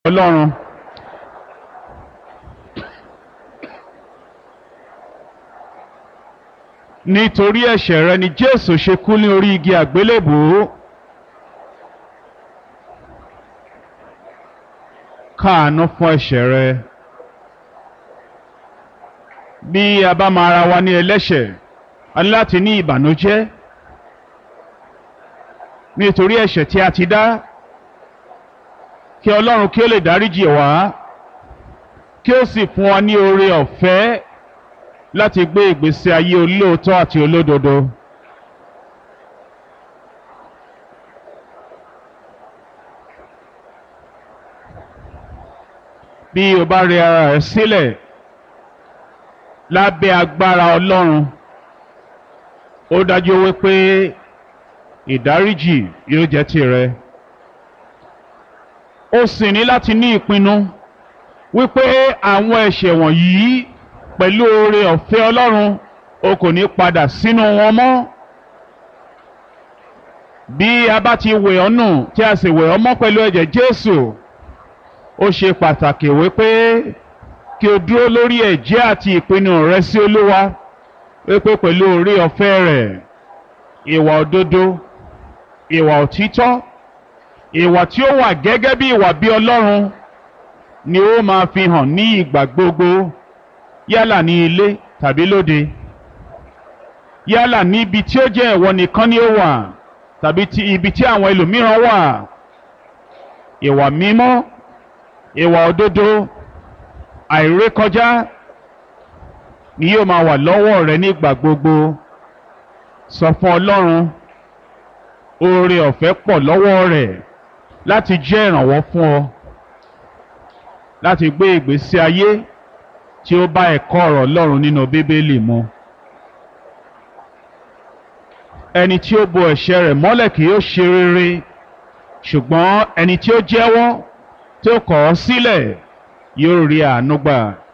ọlọ́run. nítorí ẹ̀ṣẹ̀ rẹ ni jésù ṣe kú ní orí igi àgbélébùú. káàánú fún ẹ̀ṣẹ̀ rẹ. bí a bá máa ra wa ní ẹlẹ́ṣẹ̀ a ní láti ní ìbànújẹ́ nítorí ẹ̀ṣẹ̀ tí a ti dá kí ọlọ́run kí ó lè dáríjì wá kí ó sì fún wa ní oore ọ̀fẹ́ láti gbé ìgbésí ayé olóòótọ́ àti olódodo. bí o bá rẹ ara rẹ sílẹ̀ lábẹ́ agbára ọlọ́run ó dájú wípé ìdáríjì yóò jẹ́ tìrẹ. ó sì ní láti ní ìpinnu wípé àwọn ẹ̀ṣẹ̀ wọ̀nyí pẹ̀lú oore ọ̀fẹ́ ọlọ́run o kò ní padà sínú wọn mọ́. bí a bá ti wẹ̀ ọ́ nù tí a sì wẹ̀ ọ́ mọ́ pẹ̀lú ẹ̀jẹ̀ Jésù ó ṣe pàtàkì wípé kí o dúró lórí ẹ̀jẹ́ àti ìpinnu rẹ sí Olúwa wípé pẹ̀lú oore ọ̀fẹ́ rẹ̀ ìwà òdodo ìwà òtítọ́ ìwà tí ó wà gẹ́gẹ́ bí ìwà bí Ọlọ́run ni ó máa fi hàn ní ìgbà gbogbo yálà ní ilé tàbí lóde yálà níbi tí ó jẹ́ ìwọ nìkan ni ó wà tàbí ti ibi tí àwọn ẹlòmíràn wà ìwà mímọ́ ìwà òdodo àìrékọjá ni yóò máa wà lọ́wọ́ rẹ nígbà gbogbo sọ fún Ọlọ́run oore ọ̀fẹ́ pọ̀ lọ́wọ́ rẹ̀ láti jẹ́ ìrànwọ́ fún ọ láti gbé ìgbésí ayé tí ó bá ẹ̀kọ́ ọ̀rọ̀ Ọlọ́run nínú Bíbélì mu. ẹni tí ó bo ẹ̀ṣẹ̀ rẹ̀ mọ́lẹ̀ kì yóò ṣe rere ṣùgbọ́n ẹni tí ó jẹ́wọ́ tí ó kọ̀ ọ́ sílẹ̀ yóò rí àánú gbà.